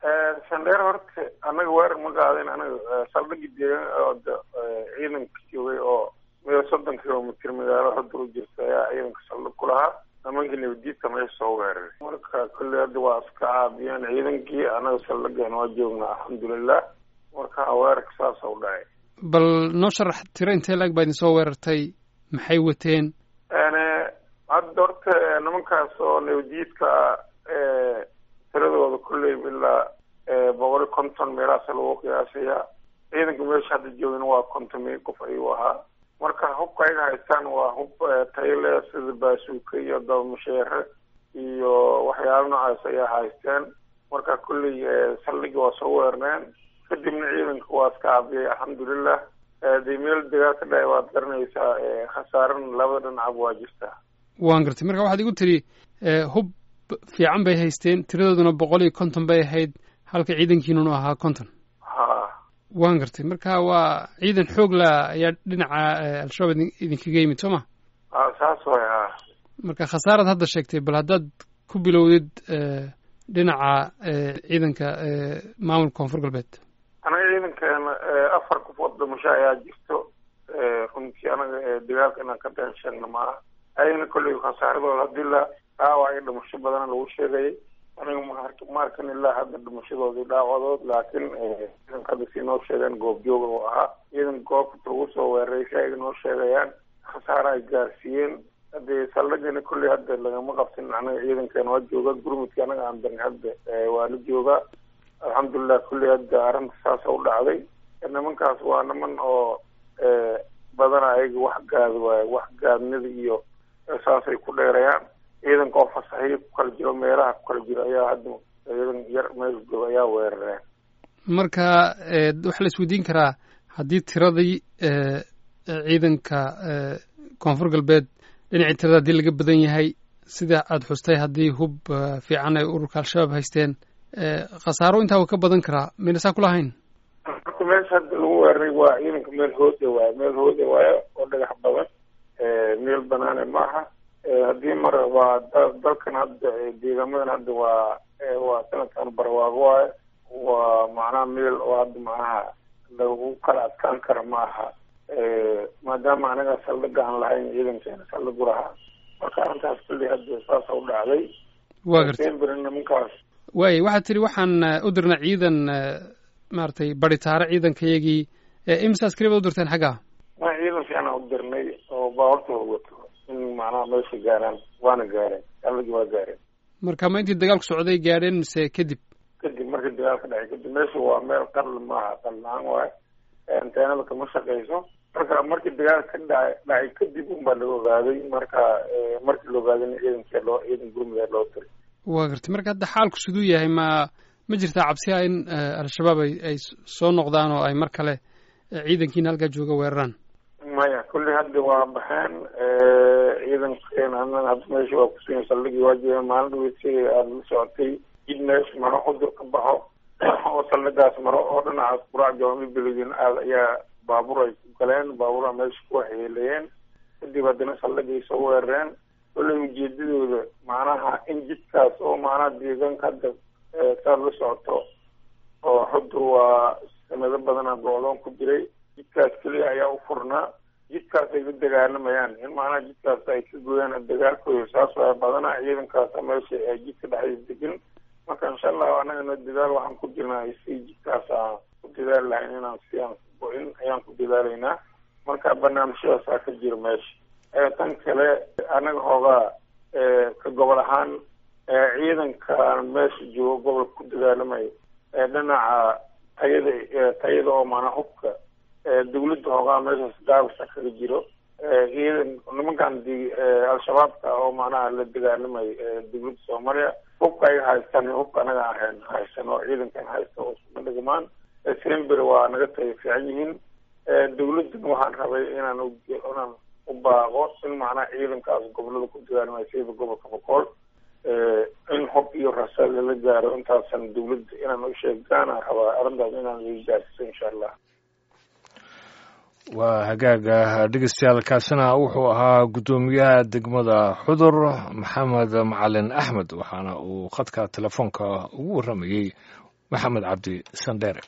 sandheer horta annaga weerar ma qaadin anaga saldhigi deegaan ciidanka joogay oo meel soddon kilomitr magaalo xudur u jirta ayaa ciidanka saldhig ku lahaa nimankii nabadiidka meesha soo weeraray marka kolley hadda waa iska caabiyeen ciidankii anaga saldhigeena waa joognaa alxamdulilah marka weerarka saasa u dhacay bal noo sharax tiro intee laag baa idin soo weerartay maxay wateen hadda horta nimankaas oo nabadiidka tiradooda kolley ilaa boqol iyo konton meelahaasa lagu qiyaasayaa ciidanka meesha hadda joogin waa kontomiyo qof ayuu ahaa marka hubka ayaga haystaan waa hub tayle sida baasuuka iyo dabamasheere iyo waxyaala noocaas ayaa haysteen marka kolley saldhigi waa soo weerneen kadibna ciidanka waa iska cabiyay alxamdulilah dee meel dagaal ka dhacay waad garanaysaa khasaarana labada dhinacab waa jirtaa waan gartay marka waxaad igu tidhi hub fiican bay haysteen tiradooduna boqol iyo konton bay ahayd halka ciidankiinunu ahaa konton ha waan gartay marka waa ciidan xoog la ayaa dhinaca al-shabaab idinkaga yimid soo ma ha saas way ha marka khasaaraad hadda sheegtay bal haddaad ku bilowdid dhinaca ciidanka maamulka koonfur galbeed anaga ciidankeena afar qofood dhimasho ayaa jirto runtii anaga dagaalka inaan ka been sheegna maaha ayagana kolley khasaaradooda hadii la dhaawac iyo dhimasho badana lagu sheegayay aniga ma arkan ilaa hadda dhimashadoodii dhaawadood laakiin ciidanka hadda si noo sheegeen goobjooga oo ahaa ciidan goobta lagu soo weeraray si ay noo sheegayaan khasaara ay gaarsiiyeen hadee saldhigana kolley hadda lagama qabsin anaga ciidankeena waa jooga gurmudka anaga aan darin hadda waa la joogaa alxamdulilah kolley hadda arrinta saasa u dhacday nimankaas waa niman oo badana ayaga wax gaada waaye wax gaadnida iyo saasay ku dheerayaan ciidanka oo fasaxiyo ku kala jiro meelaha ku kala jiro ayaa hadda ciidan yar meel jooga ayaa weerareen marka waxaa la isweydiin karaa haddii tiradii ciidanka koonfur galbeed dhinacii tirada haddii laga badan yahay sida aada xustay haddii hub fiican ay ururka al-shabaab haysteen khasaaro intaa uu ka badan karaa mayna saa kulahayn marka meesha hadda lagu weeraray waa ciidanka meel hooda waayo meel hooda waayo oo dhagax badan meel banaane maaha haddii mar waa dalkan hadda deegaamadan hadda waa waa sanadkan barwaago waayo waa macnaha meel oo hadda macnaha lagu kala adkaan kara maaha maadaama anaga saldhiga aan lahayn ciidankeena saldhigu lahaa marka arrintaas kulley hadda saasa u dhacday waa gartay nimankaas waaya waxaad tidhi waxaan u dirnay ciidan maaragtay baritaare ciidankayagii imisa askari baad u dirteen xaggaa ma ciidan fiicanaa u dirnay oo baawartooda wato in macnaha meesha gaaraan waana gaareen saldhigii waa gaareen marka ma intii dagaalku socday gaadheen mise kadib kadib markii dagaal ka dhacay kadib meesha waa meel qarli maaha qarli la-aan waayo anteenada kama shaqeyso marka markii dagaal ka dhacay dhacay kadib unbaa la ogaaday marka markii la ogaadayna ciidankee loo ciidan gurmudee loo diray waa gartay marka hadda xaalku siduu yahay ma ma jirtaa cabsi ah in al-shabaab ay ay soo noqdaan oo ay mar kale ciidankiina halkaa jooga weeraraan maya kulli hadda waa baxeen ciidankeena annaga hadda meesha waa kusugan saldhigii waa joogen maalin dhaweysi aada la socotay jid meesha maro xudur ka baxo oo saldhigaas maro oo dhinacaas quraac jawaami beledin aada ayaa baabuur ay ku galeen baabuura meesha ku waxyeeleeyeen kadib haddana saldhigay soo weerareen kolley ujeedadooda macnaha in jidkaas oo macnaha deegaanka hadda saad la socoto oo xudur waa sanado badana go-doon ku jiray jidkaas keliya ayaa u furnaa jidkaas ay la dagaalamayaan in macnaha jidkaas ay ka gooyaan dagaalkooda saas waa badana ciidankaasa meesha jidka dhexdiisa degan marka insha allahu annagana dadaal waxaan ku jirnaa si jidkaas aan ku dadaali lahayn inaan si aan go-in ayaan ku dadaalaynaa marka barnaamijyadaasaa ka jira meesha tan kale annaga hoogaa ka gobol ahaan ciidanka meesha joogo gobolka ku dagaalamayo dhinaca tayada tayada oo maanaa hubka dawladda hoogaa meeshaas daabasa kaga jiro ciidan nimankan al-shabaabka oo macnaha la dagaalamayo dawladda soomaaliya hubka ay haystaan hubka anaga aan haysan oo ciidankan haysta oo isuma dhigmaan sember waa naga taga fiican yihiin dawladdan waxaan rabay inaan inaan u baaqo in macnaha ciidankaas gobolada ku dagaalamayo sida gobolka boqol in hub iyo rasaad lala gaaro intaasan dawladda inaan u sheegaana rabaa arrintaas inaan laga gaarsiiso insha allah waa hagaaga dhegeystayaal kaasina wuxuu ahaa guddoomiyaha degmada xudur maxamed macalin axmed waxaana uu khadka telefoonka ugu warramayey maxamed cabdi sandheere